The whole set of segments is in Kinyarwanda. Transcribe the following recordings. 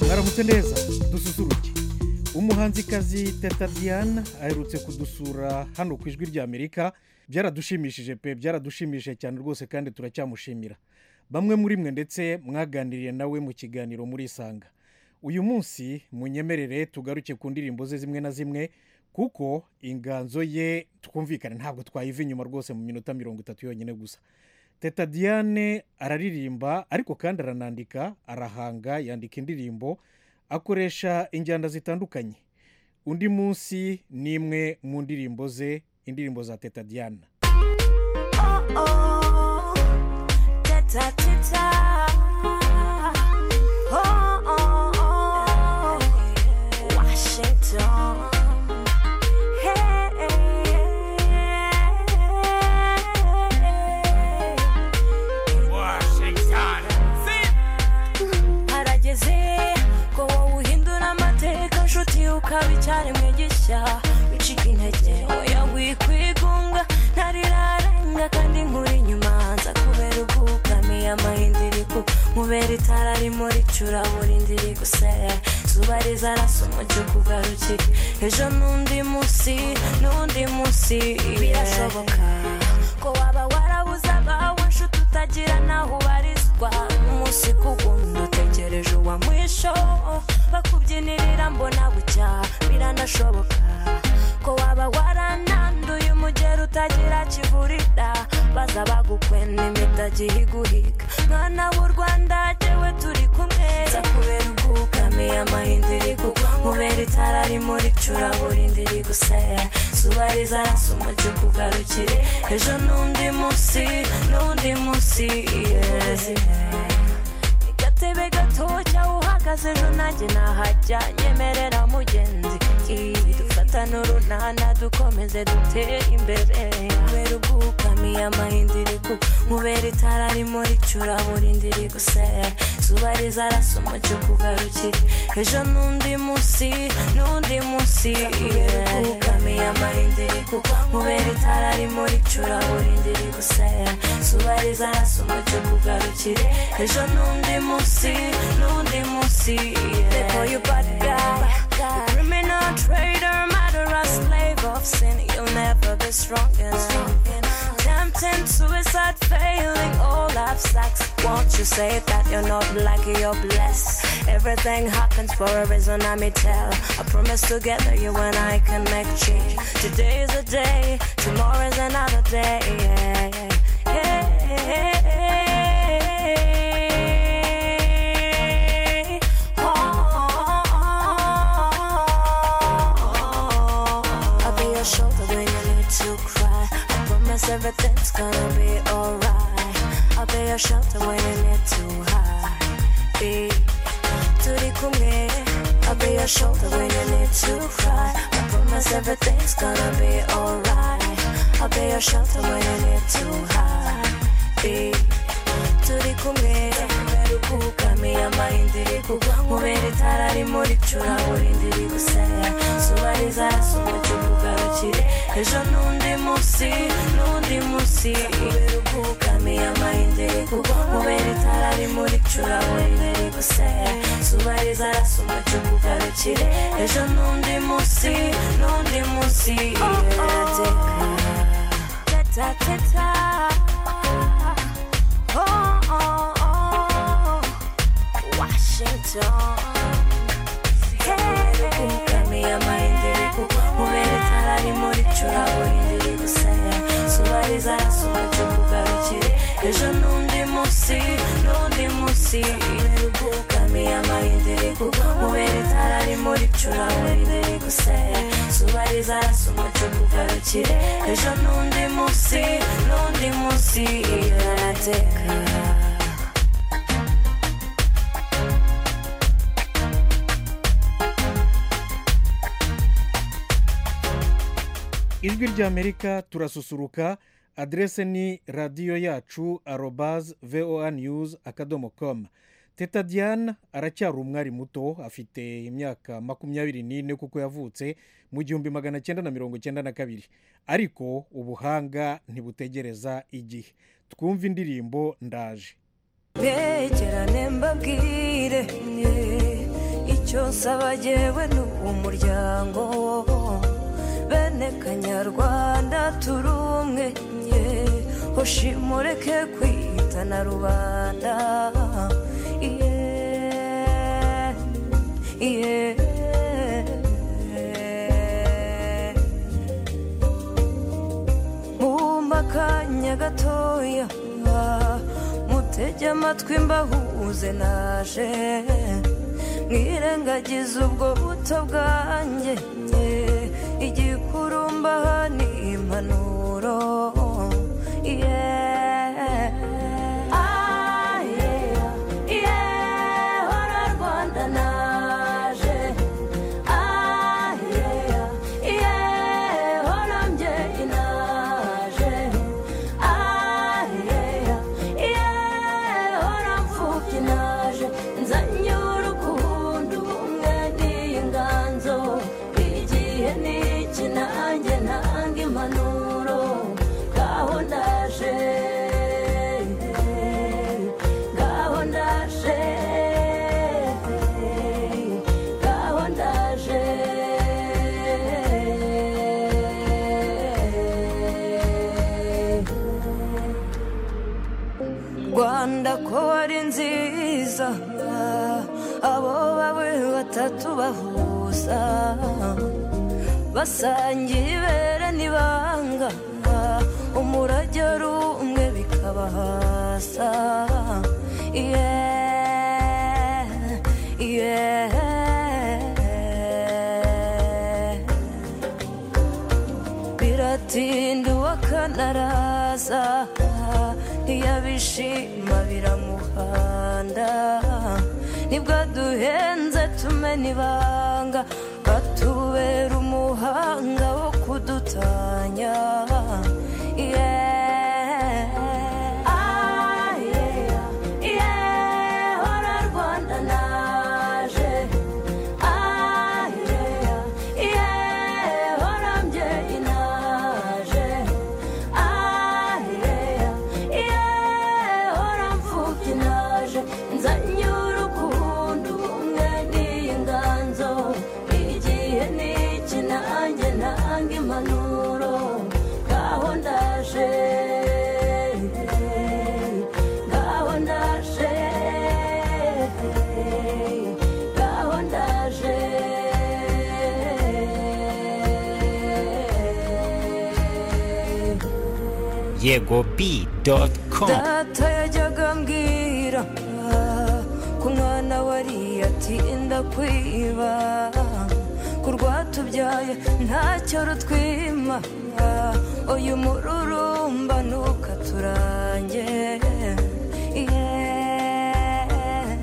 Mwaramutse neza dususuruke umuhanzikazi teta diane aherutse kudusura hano ku ijwi ry'amerika byaradushimishije pe byaradushimishije cyane rwose kandi turacyamushimira bamwe muri mwe ndetse mwaganiriye nawe mu kiganiro murisanga uyu munsi munyemerere tugaruke ku ndirimbo ze zimwe na zimwe kuko inganzo ye twumvikane ntabwo twayiva inyuma rwose mu minota mirongo itatu yonyine gusa teta diane araririmba ariko kandi aranandika arahanga yandika indirimbo akoresha injyana zitandukanye undi munsi ni imwe mu ndirimbo ze indirimbo za teta diane oh, teta teta. Oh, oh, oh, Washington. Hey, Washington. harageze ko wowe uhindura amateka nshuti ukaba icyaremwe gishya wicika intege oya wikwigunga ntarirarenga kandi nkuri inyuma nza kubera ubwugamiye amahindiriku mubera itara rimo ricura burindi rigusera zuba rizarasa umucyo kugarukira ejo n'undi munsi n'undi munsi birashoboka ko waba warabuze abawe nshuti utagira n'aho ubarizwa umunsi ku wundi utegereje uwa mwisho bakubyinirira mbona bucya biranashoboka ko waba warananduye umugera utagira kivurira baza bagukwena imitagiye iguhiga mwana w'u rwanda jyewe turi kumwe nza kubera ubwugamiye amahindi rigugwa mubera itara rimo ricura burindi rigusera zuba rizarasa umucyo kugarukire ejo n'undi munsi n'undi munsi yeze gatebe gato cyangwa uhagaze ejo nanjye nahajya nyemerera mugenzi Ii, dufatane urunana dukomeze dutere imbere kubera ubwugamiye amahindiriku mubera itara rimo ricura burindi rigusera zuba rizarasa umucyo kugarukira ejo n'undi munsi n'undi munsi kubera ubwugamiye amahindiriku mubera itara rimo ricura burindi rigusera zuba rizarasa umucyo kugarukire ejo n'undi munsi n'undi munsi they call you bad guy the criminal trader murderer slave of sin you'll never be strong enough tempting suicide failing all life sucks won't you say that you're not lucky you're blessed everything happens for a reason let me tell i promise together you and i can make change today is a day tomorrow is another day yeah, yeah. Hey, I'll be your shoulder when you need to cry. I promise everything's gonna be alright. I'll be your shelter when you need to hide. Be turi kumwe. I'll be your shoulder when you need to cry. I promise everything's gonna be alright. I'll be your shelter when you need to hide. Be turi kumwe ukamiye amahindiri kugwa mubera itara rimo ricura burindi rigusera zuba rizarasa umucyo kugarukire ejo n'undi munsi n'undi munsi kubera ukamiye amahindiri kugwa mubera itara rimo ricura burindi rigusera zuba rizarasa umucyo kugarukire ejo n'undi munsi n'undi munsi irateka teta teta oh, oh, oh. Washington. Ukamiye amahindiriku mubera itara rimo ricura burindiri gusaya zuba rizarasa umucyo kugarukire ejo n'undi munsi n'undi munsi ukamiye amahindiriku mubera itara rimo ricura burindiri gusaya zuba rizarasa umucyo kugarukire ejo n'undi munsi n'undi munsi irateka ijwi ry'amerika turasusuruka aderese ni radiyo yacu arobaze voa news akadomo komu teta diane aracyari umwari muto afite imyaka makumyabiri n'ine kuko yavutse mu gihumbi magana cyenda na mirongo cyenda na kabiri ariko ubuhanga ntibutegereza igihe twumve indirimbo ndaje begerane mbabwire cyose aba yewe ni umuryango bene kanyarwanda turi umwe nye hoshimureke kwita na rubanda iye iye mumba akanya gatoya mutege amatwi mbahuze naje mwirengagize ubwo buto bwanjye igikurumbaha ni impanuro yeah. Ah, yeah. Yeah, hora Rwanda naje Ah, yeah. Yeah, hora mbyeyi naje Ah, yeah. Yeah, hora mfubyi naje nzanye urukundo ubumwe n'inganzo igihe ni iki nanjye ntanga impanuro ngaho ndaje ngaho ndaje ngaho ndaje rwanda ko wari nziza abo bawe batatu bahuza basangiye ibere n'ibanga umurage ari umwe bikabahasa yeah, yeah. biratinda uwakanaraza ntiyabishima biramuhanda nibwo duhenze tumena ibanga batubera umuhanga wo kudutanya Yeah. Ah, yeah. Yeah, hora Rwanda naje. Ah, yeah. Yeah, hora mbyeyi naje. Ah, yeah. Yeah, hora mfubyi naje. Nzanye urukundo, ubumwe n'inganzo. Igihe ni iki nanjye ntanga impanuro. Ngaho ndaje. Ngaho ndaje. Ngaho ndaje. yego bi doti komu data yajyaga ambwira ah, ku mwana wari ati ndakwiba ku rwatubyaye ntacyo rutwima ah, uyu mururumba ntukaturange yeah,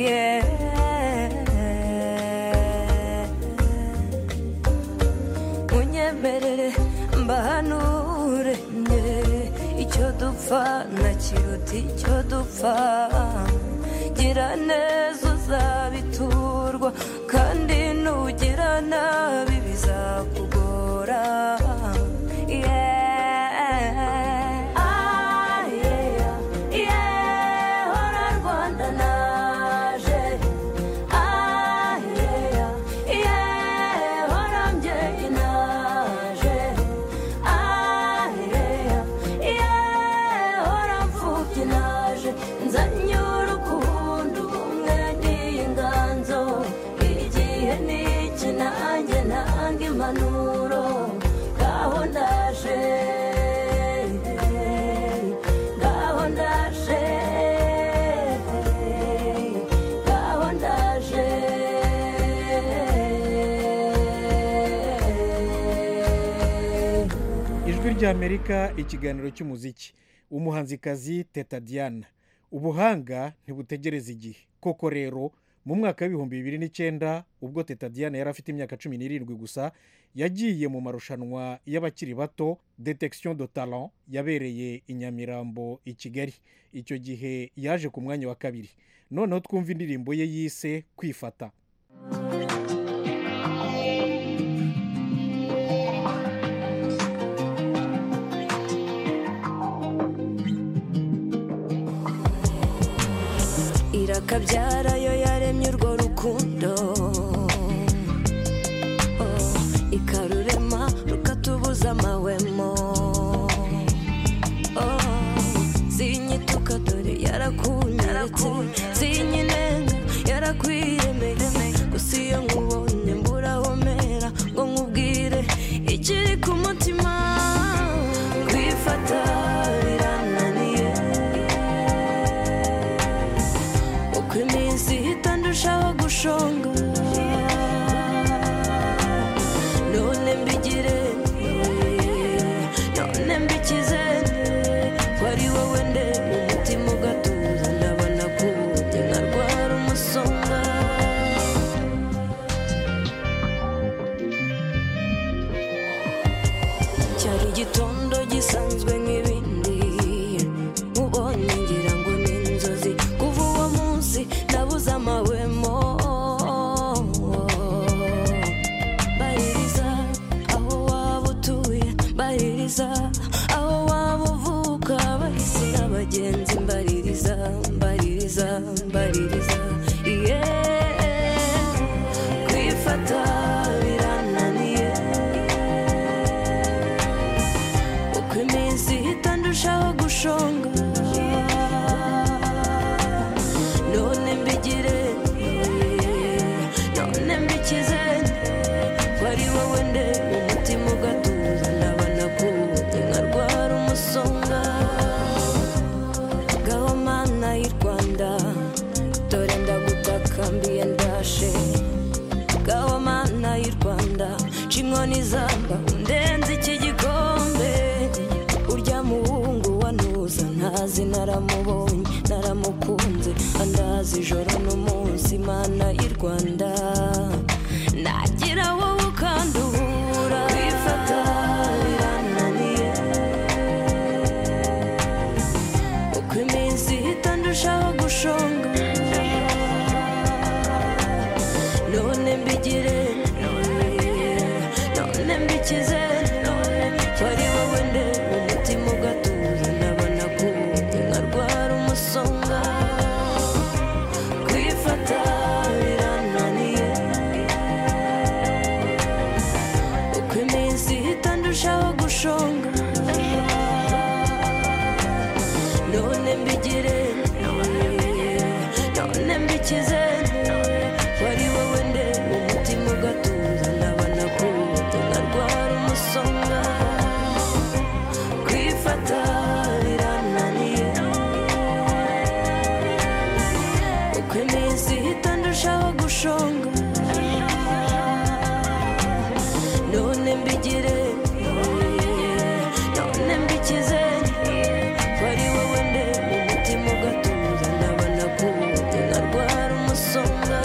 yeah. munyemerere mbahanure nge icyo dupfa nakiruta icyo dupfa gira neza uzabiturwa kandi nugira nabi bizakugora Yeah. Ah, yeah. Yeah, hora Rwanda naje. Ah, yeah. Yeah, hora mbyeyi naje. Ah, yeah. Yeah, hora mfubyi naje. Nzanye urukundo, ubumwe n'inganzo. Igihe ni iki nanjye ntanga impanuro. Ngaho ndaje. Ngaho ndaje. Ngaho ndaje. ijwi ry'amerika ikiganiro cy'umuziki umuhanzikazi teta diana ubuhanga ntibutegereza igihe koko rero mu mwaka w'ibihumbi bibiri n'icyenda ubwo teta diana yari afite imyaka cumi n'irindwi gusa yagiye mu marushanwa y'abakiri bato detection de talent yabereye i nyamirambo i kigali icyo gihe yaje ku mwanya wa kabiri noneho twumva indirimbo ye yise kwifata irakabyara yo yaremye urwo rukundo reme gusa iyo nkubonye mburahomera ngo nkubwire ikiri ku mutima kwifata birananiye uko iminsi ihita ndushaho gushonga none mbigire none mbikize wari wowe nde mu mutima ugatuza ndabona kubutse nkarwara umusonga cyari igitondo gisanzwe nk'ibindi ubonye ngira ngo ni inzozi kuva uwo munsi nabuze amahwemo baririza aho waba utuye baririza aho waba uvuka bahise n'abagenzi mbaririza mbaririza mbaririza iye kwifata birananiye uko iminsi ihita ndushaho gushonga none mbigire none mbikize wari wowe nde mu mutima ugatuza ndabona kuwute nkarwara umusonga gaho mana y'i rwanda dore ndagutaka mbiye ndashe gaho mana y'i rwanda nca inkoni zamba undenze iki gikombe urya muhungu wanuza ntazi naramubonye naramukunze andazi ijoro n'umunsi mana y'i rwanda nagira wowe ukandura kwifata birananiye uko iminsi ihita ndushaho gushonga none mbigire none mbikize wari wowe nde umutima ugatuza ndabona kuwute nkarwara umusonga kwifata birananiye uko iminsi ihita ndushaho gushonga none mbigire none mbikize wari wowe nde umutima ugatuza ndabona kuwute nkarwara umusonga kwifata birananiye uko iminsi ihita ndushaho gushonga none mbigire none mbikize wari wowe nde umutima ugatuza ndabona kuwute nkarwara umusonga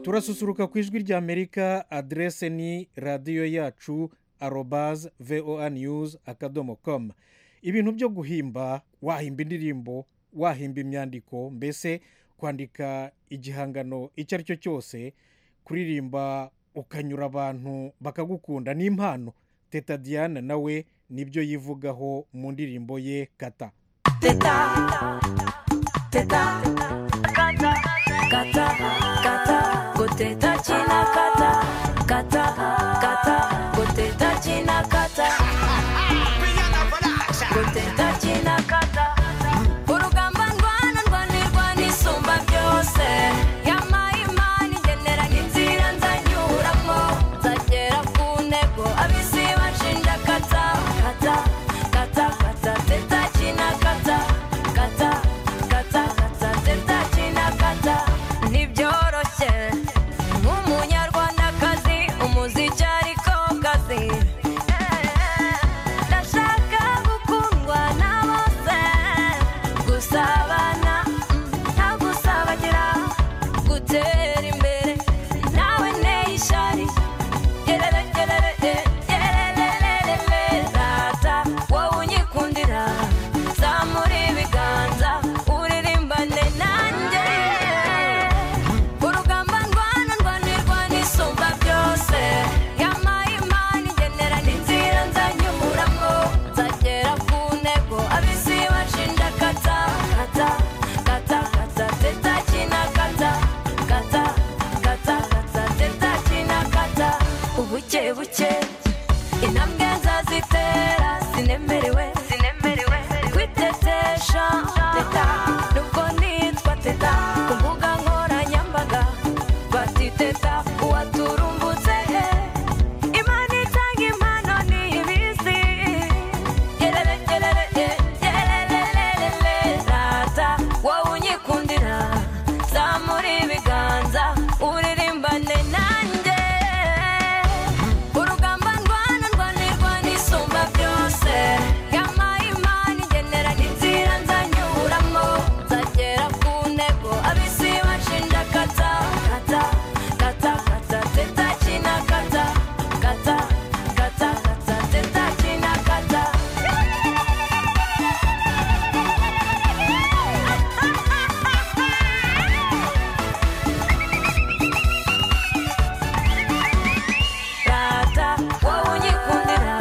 turasusuruka ku ijwi rya amerika aderese ni radiyo yacu arobaze voa news akadomo komu ibintu byo guhimba wahimba indirimbo wahimba imyandiko mbese kwandika igihangano icyo ari cyo cyose kuririmba ukanyura abantu bakagukunda ni impano teta diana nawe nibyo yivugaho mu ndirimbo ye kata teta teta kata kata ngo teta kina kata kata kata ngo teta kina kata ngo teta kina kata urugamba ndwana ndwanirwa n'isumba byose yampaye imana ingenera n'inzira nzanyuramo nzagera ku ntego ab'isi banshinja kata kata kata kata teta kina kata kata kata kata teta kina kata ntibyoroshye nk'umunyarwandakazi umuziki ariko kazi ndashaka gukundwa na bose gusabana mm, nta gusabagira gutera imbere nawe nteye ishari gerere gerere eh, gererererere rata wowe unyikundira zamura ibiganza uririmbane nanjye urugamba ndwana ndwanirwa n'isumba byose yampaye imana intambwe nzazitera zinemerewe zinemerewe kwitetesha teta nubwo nitwa teta ku mbuga nkoranyambaga batiteta uwaturumbutse he imana itanga impano ni ibizi yerere yerere yererererere rata wowe unyikundira zamura ibiganza uririmbane nanjye urugamba ndwana ndwanirwa n'isumba byose yama imana igenera n'inzira nzanyuramo nzagera ku ntego abisi bashinja kata kata kata kata teta kina kata kata kata kata teta kina kata rata wowe unyikundira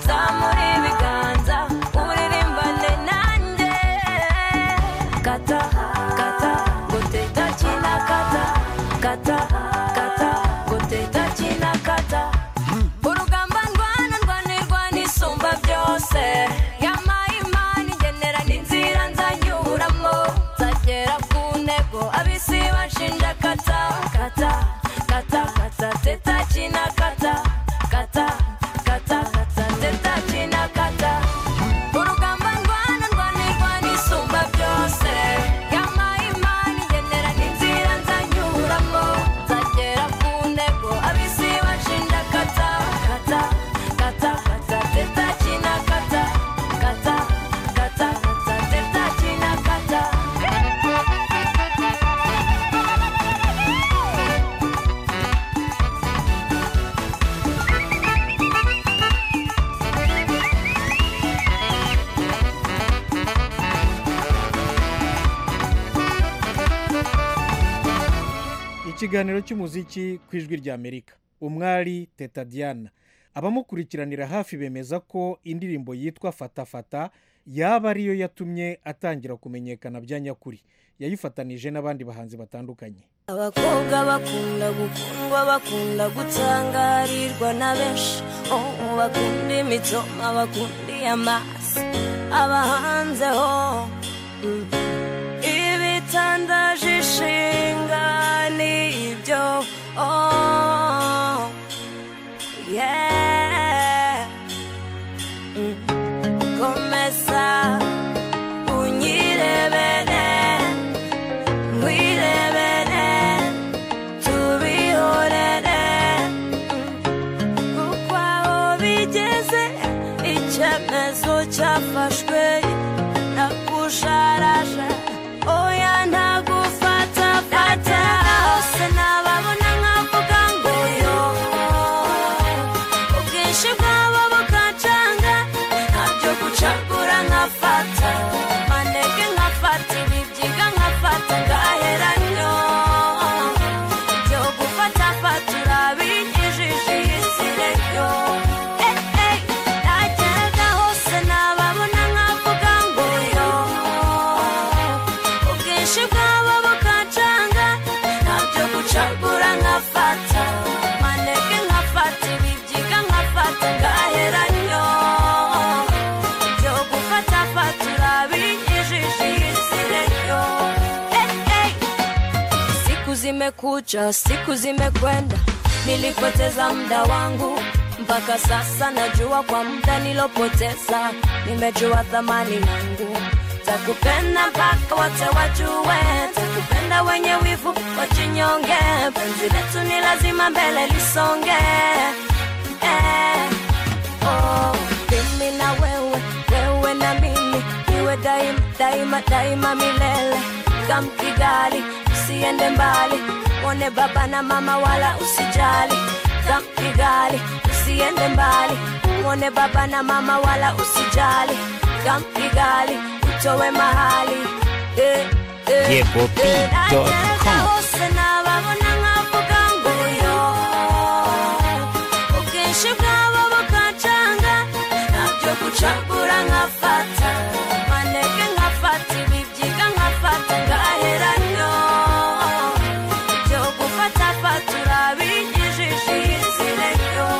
zamura ibiganza uririmbane nanjye kata kata ngo teta kina kata kata kata ngo teta kina kata urugamba ndwana ndwanirwa n'isumba byose yama imana igenera n'inzira nzanyuramo nzagera ku ntego abisi bashinja kata kata kata kata teta kina kata kata kata kata teta kina kata urugamba ndwana ndwanirwa n'isumba byose yama imana igenera n'inzira nzanyuramo nzagera ku ntego abisi bashinja kata kata kata kata teta kina kata kata kata kata teta kina kata ikiganiro cy'umuziki ku ijwi rya amerika umwari teta diana abamukurikiranira hafi bemeza ko indirimbo yitwa fata fata yaba ariyo yatumye atangira kumenyekana bya nyakuri yayifatanije n'abandi bahanzi batandukanye abakobwa bakunda gukundwa bakunda gutangarirwa na benshi oh, bakunda imitsoma bakunda iyamasi abahanzeho mm. ibitandaje ishinga nibyo oh, yeah. mm. komeza unyirebere wirebere tubihorere kuko aho bigeze icyemezo cyafashwe nakusharaje oya ntagufatafata hose nababona nkavuga ngo yo ubwinshi bwabo bukacanga ntabyo gucagura nkafata maneke nkafata ibibyiga nkafata ngaheranyo byo gufata fata urabinyijije isireyo nageraga hose nababona nkavuga ngo yo ubwinshi bwabo bukacanga ntabyo gucagura nkafata maneke nkafata ibibyiga nkafata ngaheranyo byo gufata fata urabinyijije isireyo siku zimekucha siku zimekwenda nilipoteza muda wangu mpaka sasa najua kwa muda nilopoteza nimejua thamani yangu takupenda mpaka wote wajue takupenda wenye wivu wachinyonge penzi letu ni lazima mbele lisonge eh. Oh, mimi na wewe wewe na mimi iwe daima daima daima milele kamkigali usiende mbali one baba na mama wala usijali kamkigali usiende mbali one baba na mama wala usijali kamkigali utowe mahali eh, eh, Yegopi eh, dot com. hose nababona nkavuga ngo yo ubwinshi bwabo bukacanga ntabyo gucagura nkafata maneke nkafata ibibyiga nkafata ngaheranyo ibyo gufata fata urabinyijije isireyo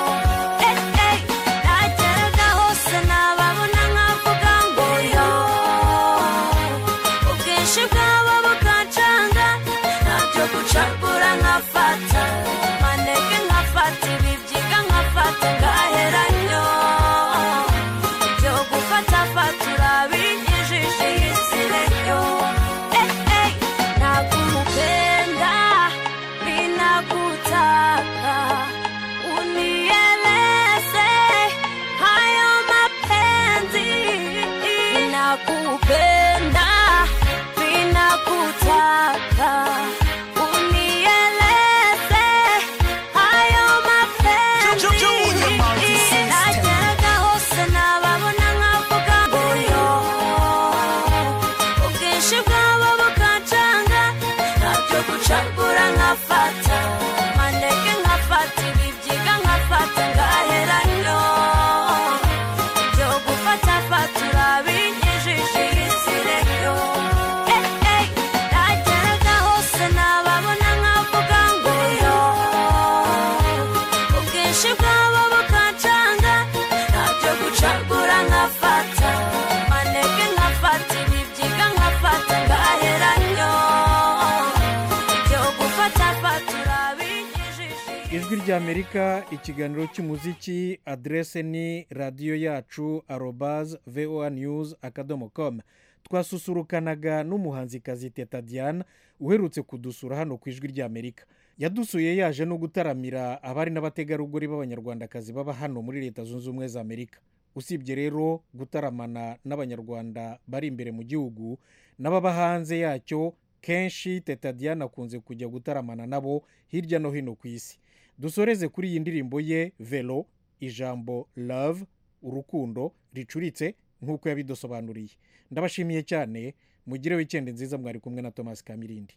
ijwi ry'amerika ikiganiro cy'umuziki aderese ni radiyo yacu arobaze voa news akadomo komu twasusurukanaga n'umuhanzikazi teta diana uherutse kudusura hano ku ijwi ry'amerika yadusuye yaje no gutaramira abari n'abategarugori b'abanyarwandakazi baba hano muri leta zunze ubumwe za amerika usibye rero gutaramana n'abanyarwanda bari imbere mu gihugu n'ababa hanze yacyo kenshi teta diana akunze kujya gutaramana nabo hirya no hino ku isi dusoreze kuri iyi ndirimbo ye velo ijambo love urukundo ricuritse nk'uko yabidusobanuriye ndabashimiye cyane mugire wikendi nziza mwari kumwe na thomas kamirindi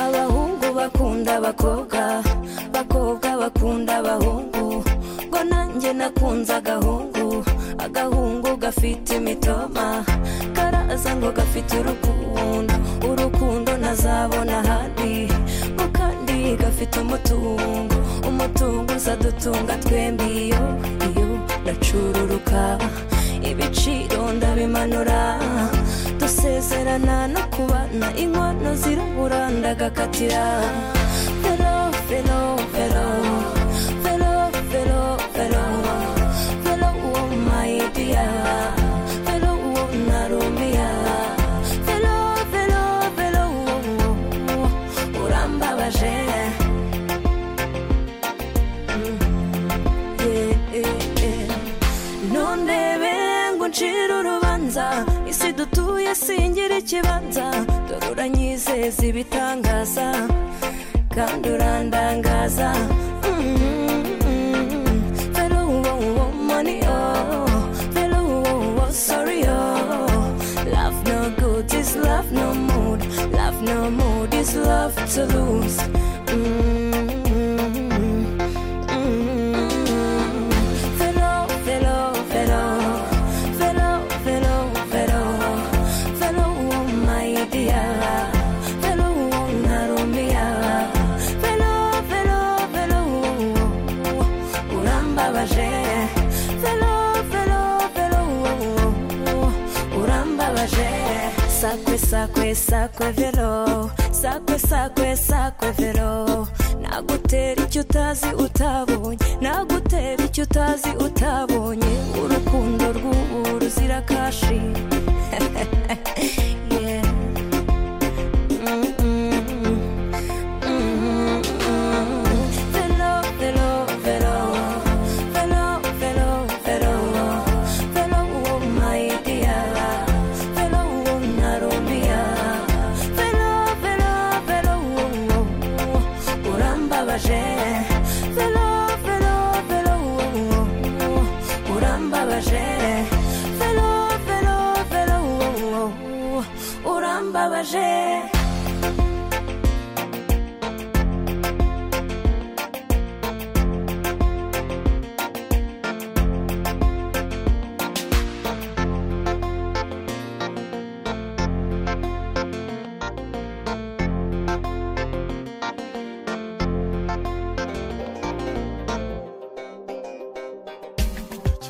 abahungu bakunda abakobwa abakobwa bakunda abahungu ngo nanjye nakunze agahungu agahungu gafite imitoma karaza ngo gafite urukundo urukundo ntazabona ahandi ngo kandi gafite umutungo umutungo uzadutunga twembi iyo iyo ndacururuka ibiciro ndabimanura dusezerana no kubana inkono zirabura ndagakatira vero vero vero vero vero vero vero uwo mayidiya vero uwo narumiya vero vero vero uwo urambabaje nundebere ngo ncire urubanza isi dutuye singira ikibanza dore uranyizeza ibitangaza kandi urandangaza vero uwo uwo mani o vero uwo uwo sorry o love no good is love no mood love no mood is love to lose Mm. Fellow, fellow, fellow, fellow, fellow, fellow, fellow, my dear, fellow, narumia, fellow, fellow, fellow, urambabaje, fellow, fellow, fellow, urambabaje, sakwe, sakwe, sakwe, fellow, sakwe, sakwe, sakwe, fellow, nagutera icyo utazi utabonye nagutera icyo utazi utabonye urukundo rw'ubu ruzira kashi Yeah. Mm, mm, mm. Mm, mm. Velo, velo, velo. Velo, velo, velo. Velo, oh my dear. Velo, oh narumia. Velo, velo, velo, oh, oh urambabaje velo velo velo urambabaje velo velo velo urambabaje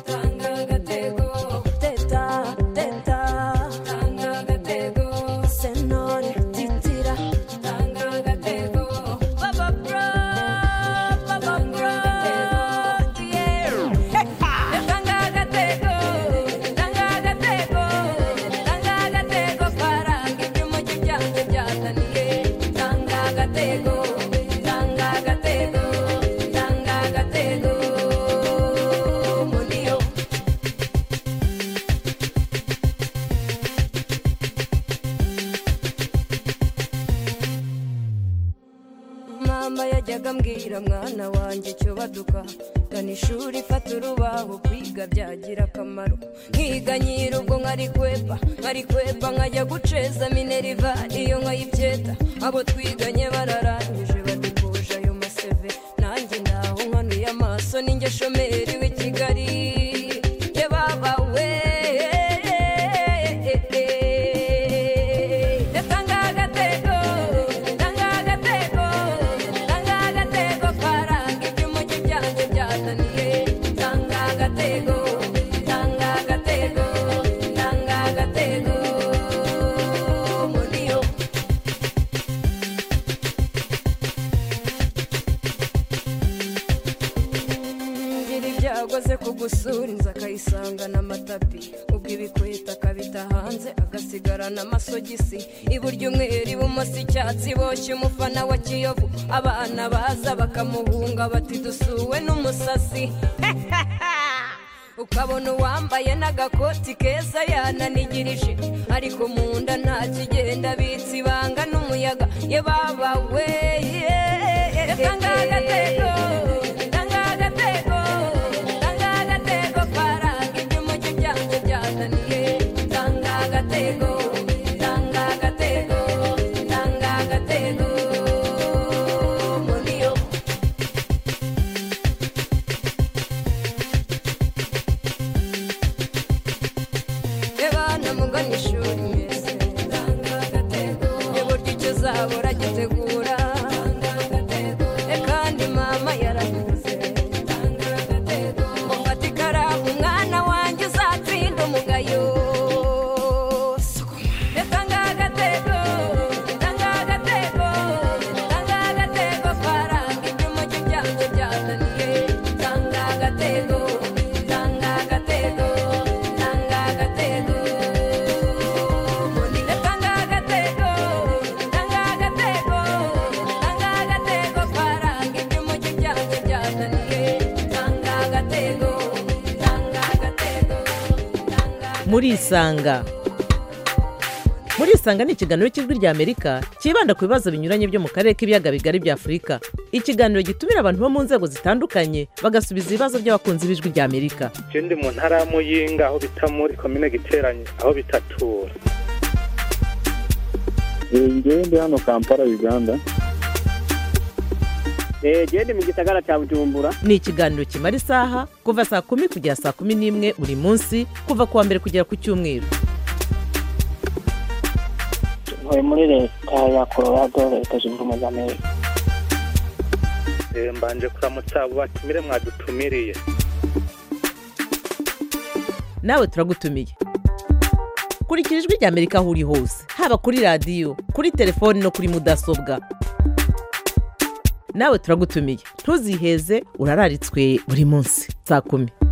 tanga agatego teta teta tanga agatego senore titira tanga agatego baba bra baba bra tanga agatego tanga agatego tanga agatego paranga ibyuma by'ibyanjye byazaniye tanga agatego tanga agatego tanga agatego muniyo mama yajyaga ambwira mwana wanjye icyo baduka gana ishuri fata urubaho kwiga byagira akamaro nkiga nyiri ubwo nkari kwepa nkari kwepa nkajya guceza mineriva iyo nkayibyeta abo twiganye bararangije badukuje ayo maseve nanjye ndaho nkanuye amaso ninjye shomeri w'i kigali ye baba we Tanga agatego, tanga agatego, tanga agatego paranga ibyuma byanjye byazaniye. Tanga agatego, tanga agatego. gusura inzu akayisangana amatapi ubwo ibikweta akabita hanze agasigarana amasogisi iburyo umweru ibumoso icyatsi boshye umufana wa kiyovu abana baza bakamuhunga bati dusuwe n'umusasi ukabona uwambaye n'agakoti keza yananigirije ariko mu nda nta kigenda bitse ibanga n'umuyaga ye baba we ye tanga agatego tanga agatego tanga agatego faranga ibyo umujyi byanjye byazaniye tanga agatego tanga agatego tanga agatego muri yo ebana mugana ishuri mwese eburyo icyo uzabura gitegura E kandi mama yaravuze mufata ikaramu umwana wanjye uzatsinda umugayo Sukuma. Tanga agatego, tanga agatego, tanga agatego, faranga ibyo umujyi byanjye byazaniye. Tanga agatego, tanga agatego, tanga agatego. Mbonera tanga agatego, tanga agatego, tanga agatego, faranga ibyo umujyi byanjye byazaniye. Tanga agatego, tanga agatego, tanga murisanga murisanga ni ikiganiro cy'ijwi ry'amerika cyibanda ku bibazo binyuranye byo mu karere k'ibiyaga bigari bya afurika ikiganiro gitumira abantu bo mu nzego zitandukanye bagasubiza ibibazo by'abakunzi b'ijwi ry'amerika je ndi mu ntara ya muyinga aho bita muri komine giteranye aho bitatura ngewe ndi hano kampala uganda genda mu gisagara cya bujumbura ni ikiganiro kimara isaha kuva saa kumi kugera saa kumi n'imwe buri munsi kuva ku wa mbere kugera ku cyumweru ntuye muri leta ya colorado leta zunze ubumwe za amerika Eh, mbanje kuramutsa abo batumire mwadutumiriye nawe turagutumiye kurikira ijwi ry'amerika aho uri hose haba kuri radiyo kuri telefoni no kuri mudasobwa nawe turagutumiye ntuziheze urararitswe buri munsi saa kumi